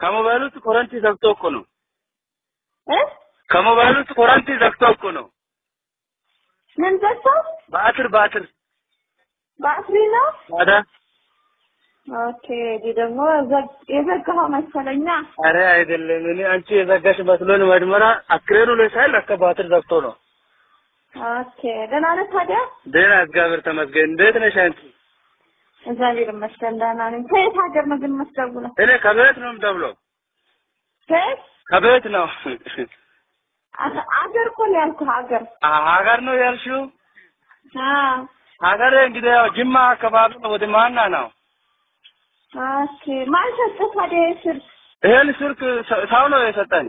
ከሞባይል ውስጥ ኮረንቲ ዘግቶ እኮ ነው። እ ከሞባይል ውስጥ ኮረንቲ ዘግቶ እኮ ነው። ምን ዘግተው ባትር ባትር ባትሪ ነው? ታዲያ ኦኬ ዲ ደግሞ ዘግ- የዘጋኸው መሰለኛ። አረ አይደለም። እኔ አንቺ የዘጋሽ መስሎን መድመራ አክሬኑ ላይ ሳይል ለካ ባትር ዘግቶ ነው። ኦኬ ደህና ነህ ታዲያ? ደህና እግዚአብሔር ተመስገን። እንዴት ነሽ አንቺ? እግዚአብሔር ይመስገን ደህና ነኝ። ከየት ሀገር ነው ግን የምትደውለው? እኔ ከቤት ነው የምደውለው። ከየት? ከቤት ነው። አ- አገር እኮ ነው ያልኩህ ሀገር። ሀገር ነው ያልሽው? አዎ ሀገር እንግዲህ ያው ጅማ አካባቢ ነው። ወደ ማና ነው? ኦኬ ማን ሰጠህ ታዲያ የስልክ? ይሄን ስልክ ሰ- ሰው ነው የሰጠኝ።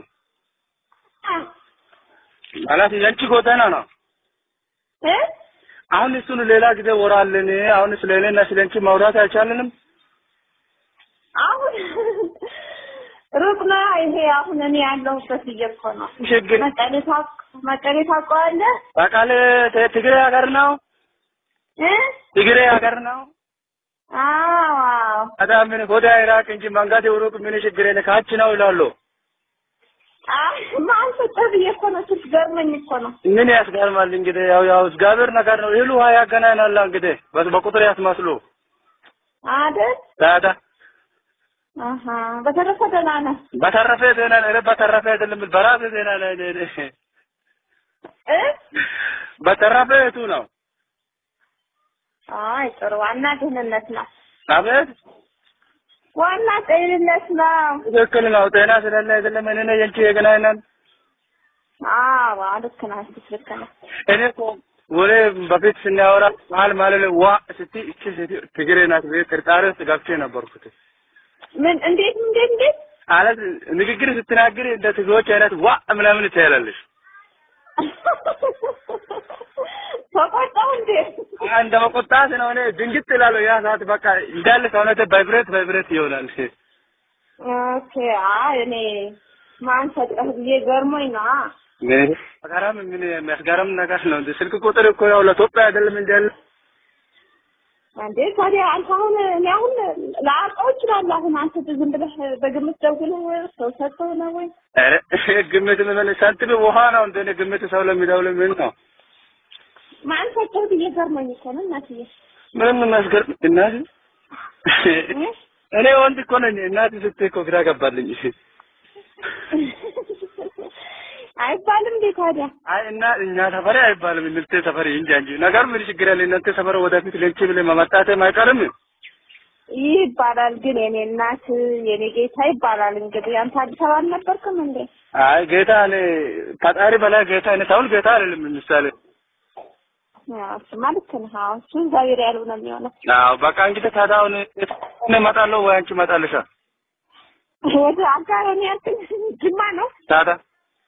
ማለት የአንቺ ጎዳና ነው። እ አሁን እሱን ሌላ ጊዜ ወራለን። አሁን ስለ እኔና ስለ አንቺ ማውራት አይቻልንም። አሁን ሩቅ ነው ይሄ አሁን እኔ ያለሁበት ብዬ እኮ ነው። ችግር መቀሌ ታውቅ- መቀሌ ታውቀዋለህ? በቃለ ትግሬ ሀገር ነው። እ ትግሬ ሀገር ነው። አዎ አዎ ታዲያ ምን ወደ ኢራቅ እንጂ መንጋት ሩቅ ምን ችግር የለ ካች ነው ይላሉ። አይ ማን ሰጠህ ብዬ እኮ ነው። ስልክ ገርመኝ እኮ ነው። ምን ያስገርማል እንግዲህ ያው ያው እግዚአብሔር ነገር ነው። እህሉ ውሃ ያገናኛል እንግዲህ በ- በቁጥር ያስመስሉ አይደል? ታዲያ አሀ በተረፈ ደህና ነህ? በተረፈ ዜና ነው። በተረፈ አይደለም በራሴ ዜና ላይ ነው። እኔ እ በተረፈ የቱ ነው? አይ ጥሩ ዋና ደህንነት ነው። አቤት ዋና ጤንነት ነው። ትክክል ነው። ጤና ስለሌለ አይደለም እኔ ነኝ አንቺ የገናኘን። አዎ ልክ ነህ። እሱስ ልክ ነህ። እኔ እኮ ወሬ በፊት ስናወራ መሀል ማለት ላይ ዋ ስትይ እቺ ሴት ትግሬ ናት ብዬ ጥርጣሬ ውስጥ ገብቼ ነበርኩት። ምን እንዴት እንዴት እንዴት ማለት ንግግር ስትናገር እንደ ትግሮች አይነት ዋ ምናምን ትያላለሽ። ተቆጣው እንዴ? እንደ መቆጣት ነው። እኔ ድንግጥ እላለሁ። ያ ሰዓት በቃ እንዳለ ሰውነቴ ቫይብሬት ቫይብሬት ይሆናል። ኦኬ አይ እኔ ማን ሰጠህ ብዬ ገርሞኝ ነው። ገራም ምን የሚያስገርም ነገር ነው። እንደ ስልክ ቁጥር እኮ ያው ለኢትዮጵያ አይደለም እንጂ ያለ እንዴ ታዲያ አንተ አሁን እኔ አሁን ላውቀው እችላለሁ። አሁን አንተ ዝም ብለህ በግምት ደውለህ ሰው ሰጥተው ነው ወይ? ኧረ ግምት ምን ሳንቲም ውሃ ነው እንደ እኔ ግምት ሰው ለሚደውል ምን ነው? ማን ሰጠህ ብዬ ገርሞኝ እኮ ነው እናትዬ። ምንም የሚያስገርም እናት እ? እኔ ወንድ እኮ ነኝ። እናት ስትይ እኮ ግራ ገባልኝ። አይባልም እንዴ ታዲያ? አይ እና እኛ ሰፈሪ አይባልም እንልቴ ሰፈሪ እንጂ እንጂ ነገር ምን ችግር አለ? እናንተ ሰፈር ወደፊት ለንቺ ብለህ መመጣትም አይቀርም። ይባላል ግን የኔ እናት የኔ ጌታ ይባላል። እንግዲህ አንተ አዲስ አበባ አልነበርክም እንዴ? አይ ጌታ እኔ ፈጣሪ በላይ ጌታ እኔ ሰውል ጌታ አይደለም ምሳሌ ያው እሱማ ልክ ነህ። አዎ እሱ እግዚአብሔር ያለው ነው የሚሆነው። አዎ በቃ እንግዲህ ታዲያ አሁን እኔ እመጣለሁ ወይ አንቺ እመጣለሻ? ወደ አጋር ነው ያልከኝ ጅማ ነው? ታዲያ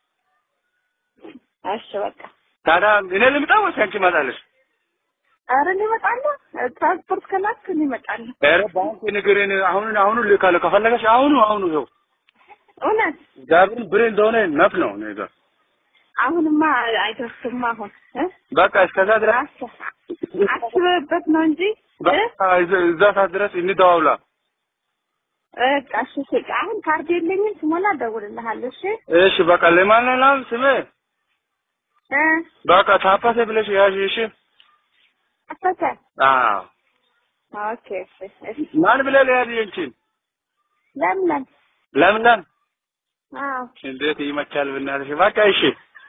እሺ በቃ ታዲያ እኔ ልምጣ ወይስ አንቺ እመጣለሽ? ኧረ እኔ እመጣለሁ። ትራንስፖርት ከላክ እኔ እመጣለሁ። ኧረ ባንክ ንገረኝ። አሁን አሁኑ ልካለሁ ከፈለገሽ አሁኑ አሁኑ ይኸው እውነት እግዚአብሔር ብር እንደሆነ ነፍ ነው እኔ ጋር አሁንማ አይደርስም። አሁን እ? በቃ እስከዛ ድረስ አስ- አስበህበት ነው እንጂ እ? በቃ እዛ- እዛ ሰዓት ድረስ እንደዋውላ። በቃ እሺ ስቅ። አሁን ካርድ የለኝም ስሞላ እደውልልሃለሁ። እሺ እሺ በቃ ለማን ነው ስሜ? እ? በቃ ታፓሴ ብለሽ ያዥ። እሺ አፈተ አዎ ኦኬ እሺ እሺ ማን ብለህ ለያዝ እንቺን ለምለም ለምለም አዎ እንዴት ይመቻል ብናለሽ። በቃ እሺ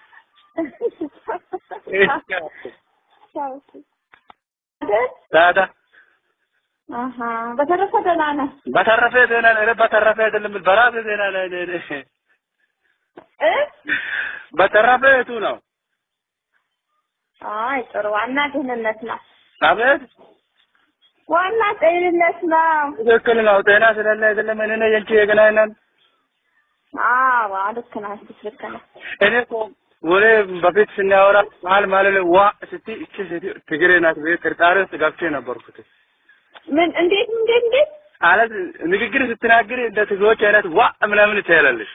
ቻው እሺ አይደል? ታዲያ አሀ በተረፈ ደህና ነህ? በተረፈ ዜና ነው። በተረፈ አይደለም በራሴ ዜና ላይ ነው። እኔ እ? በተረፈ የቱ ነው? አይ ጥሩ ዋና ደህንነት ነው። አቤት ዋና ጤንነት ነው። ትክክል ነው። ጤና ስለሌለ አይደለም እኔ ነኝ አንቺ የገናኘን። አዎ ልክ ነህ። እሱስ ልክ ነህ። እኔ እኮ ወሬ በፊት ስናወራ መሀል ማለት ላይ ዋ ስትይ እቺ ሴት ትግሬ ናት ብዬ ጥርጣሬ ውስጥ ገብቼ ነበርኩት። ምን እንዴት እንዴት እንዴት ማለት ንግግር ስትናገር እንደ ትግሮች አይነት ዋ ምናምን ትያላለሽ።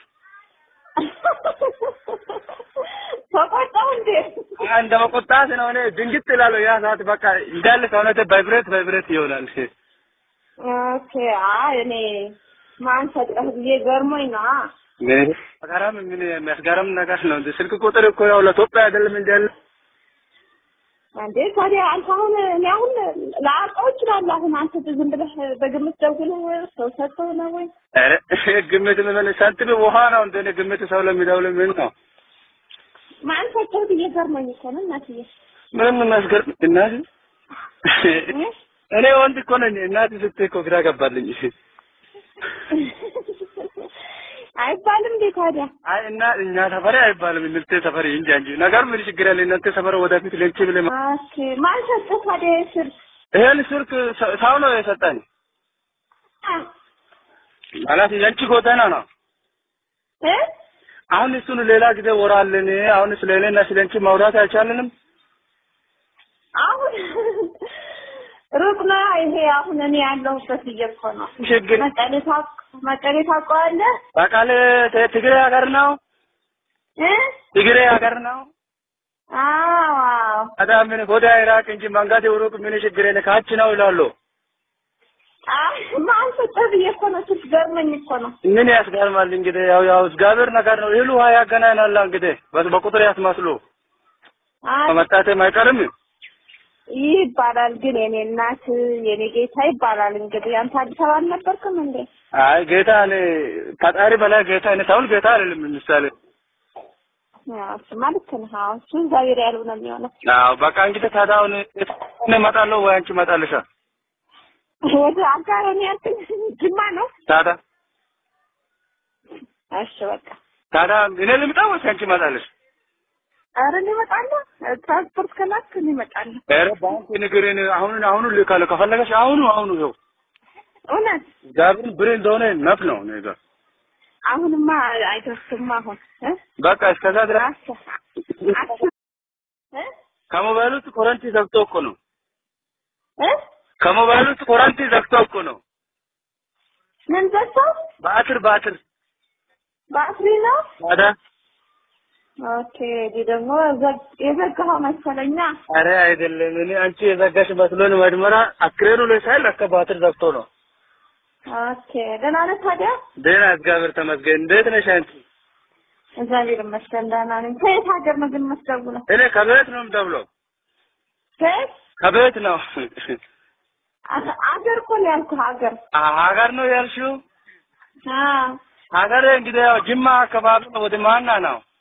ተቆጣው እንዴ? እንደ መቆጣት ነው። እኔ ድንግጥ እላለሁ። ያ ሰዓት በቃ እንዳለ ሰውነቴ ቫይብሬት ቫይብሬት ይሆናል። ኦኬ አይ እኔ ማን ሰጠህ ብዬ ገርሞኝ ነው። ምን አጋራም ምን የሚያስገርም ነገር ነው እንዴ? ስልክ ቁጥር እኮ ያው ለኢትዮጵያ አይደለም እንዴ ያለ እንዴ ታዲያ አንተ አሁን እኔ አሁን ላውቀው እችላለሁ። አሁን አንተ ዝም ብለህ በግምት ደውለህ ሰው ሰጥተው ነው ወይ? ኧረ ግምት ምን ሳንቲም ውሃ ነው እንደ እኔ ግምት ሰው ለሚደውል ምን ነው? ማን ሰጠህ ብዬ ገርሞኝ እኮ ነው እናትዬ። ምንም የሚያስገርም እናት እኔ ወንድ እኮ ነኝ። እናት ስትይ እኮ ግራ ገባልኝ። አይባልም እንዴ ታዲያ? አይ እና እኛ ሰፈሬ አይባልም እናንተ ሰፈሬ እንጂ እንጂ ነገር ምን ችግር አለ? እናንተ ሰፈር ወደፊት ለንቺ ብለ ኦኬ ማን ሰጠህ ታዲያ ስር ይሄን ስልክ ሰው ነው የሰጠኝ። ማለት የአንቺ ጎዳና ነው። እ አሁን እሱን ሌላ ጊዜ ወራለን። አሁን ስለ እኔና ስለ አንቺ ማውራት አይቻልንም። አሁን ሩቅ ነው ይሄ አሁን እኔ ያለሁበት ብዬ እኮ ነው። ችግር መቀሌ ታውቅ- መቀሌ ታውቀዋለህ በቃል ትግሬ ሀገር ነው። እ ትግሬ ሀገር ነው። አዎ አዎ ታዲያ ምን ወደ ኢራቅ እንጂ መንጋት ሩቅ ምን ችግር የለ ካች ነው ይላሉ። አይ ማን ሰጠህ ብዬ እኮ ነው ስትገርመኝ እኮ ነው። ምን ያስገርማል እንግዲህ ያው ያው እግዚአብሔር ነገር ነው። ይሉ ውሃ ያገናኛል እንግዲህ በ- በቁጥር ያስመስሉ አይ ከመጣቴም አይቀርም። ይህ ይባላል ግን የኔ እናት የኔ ጌታ ይባላል። እንግዲህ አንተ አዲስ አበባ አልነበርክም እንዴ? አይ ጌታ እኔ ፈጣሪ በላይ ጌታ እኔ ሳውል ጌታ አይደለም ምሳሌ ያው እሱማ ልክ ነህ። አዎ እሱ እግዚአብሔር ያለው ነው የሚሆነው። አዎ በቃ እንግዲህ ታዲያ አሁን እኔ እመጣለሁ ወይ አንቺ እመጣለሻ? ወደ አጋር ነው ያልከኝ ጅማ ነው? ታዲያ እሺ በቃ ታዲያ እኔ ልምጣ ወይስ አንቺ እመጣለሽ? ኧረ እኔ እመጣለሁ። ትራንስፖርት ከላክ እኔ እመጣለሁ። ኧረ ባንክ ንገረኝ። አሁን አሁኑ ልካለሁ ከፈለገሽ አሁኑ አሁኑ ይኸው እውነት እግዚአብሔር ብር እንደሆነ ነፍ ነው እኔ ጋር አሁንማ አይደርስም። አሁን እ በቃ እስከዛ ድረስ አስር አስር እ ከሞባይል ውስጥ ኮረንቲ ዘግቶ እኮ ነው። እ ከሞባይል ውስጥ ኮረንቲ ዘግቶ እኮ ነው። ምን ዘግተው በአትር በአትር ባትሪ ነው? ታዲያ ኦኬ እዚህ ደግሞ ዘግ- የዘጋኸው መሰለኛ። አረ አይደለም። እኔ አንቺ የዘጋሽ መስሎን መድመራ አክሬኑ ላይ ሳይል አከ በአትር ዘግቶ ነው። ኦኬ ደህና ነህ ታዲያ? ደህና እግዚአብሔር ተመስገን። እንዴት ነሽ አንቺ? እግዚአብሔር ይመስገን ደህና ነኝ። ከየት ሀገር ነው ግን የምትደውለው? እኔ ከቤት ነው የምደውለው። ከየት ከቤት ነው። አ- አገር እኮ ነው ያልኩህ ሀገር። አ- ሀገር ነው ያልሽው? አዎ ሀገር እንግዲህ ያው ጅማ አካባቢ ነው። ወደ ማና ነው